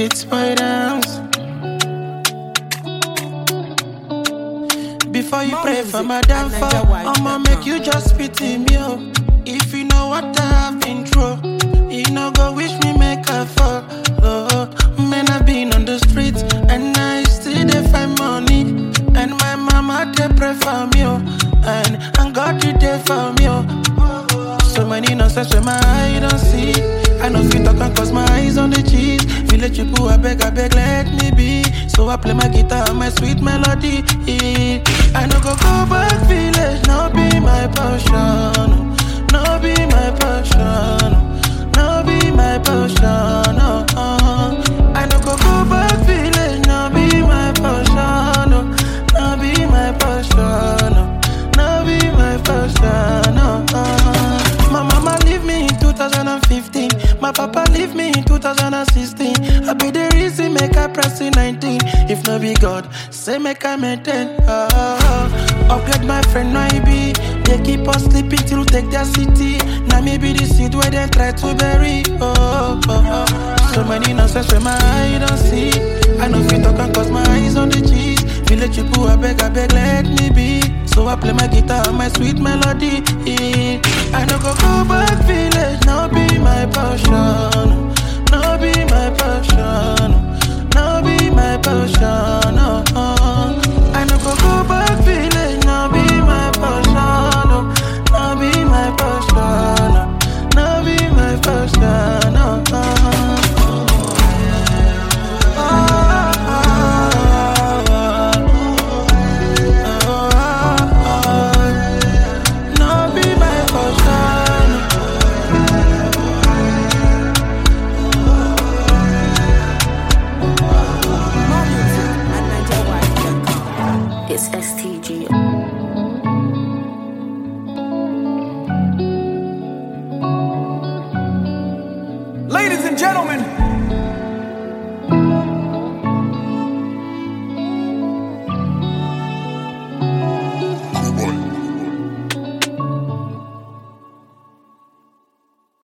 it's my dance. Before you pray for my downfall, I'ma make you just spit in me. Oh. If you know what I have been through, you know go wish me make a fall. Oh, man, I've been on the streets and I still dey find money. And my mama they pray for me, oh. and and God you there for me. Oh. So many nonsense when my eye don't see. I know fit talk and cause my eyes on the cheese. Village people, I beg, I beg, let me be. So I play my guitar and my sweet melody. I no go go back village, now be my passion. Now be my passion. Now be my passion. Oh, oh. I no go go back village, now be my passion. Oh, now be my passion. Oh, now be my passion. Oh, oh. My mama leave me in 2015. My papa leave me in 2016. I be the reason make I press in 19. If no be God, say make I maintain. Oh, oh. Upgrade my friend, no I be. They keep us sleeping till take their city. Now me be the seed where they try to bury. Oh, oh, oh. So many nonsense where my eye don't see. I know fit talk and cause my eyes on the cheese. Village people, I beg, I beg, let me be. So I play my guitar and my sweet melody. I no go go back village, now be my passion. Now be my passion. Now be my passion. Oh, oh. I no go go back village, now be my passion. Oh, now be my passion. Oh, now be my passion. Oh, oh. Now be my passion. More music at NigerWide.com. It's STG. Ladies and gentlemen,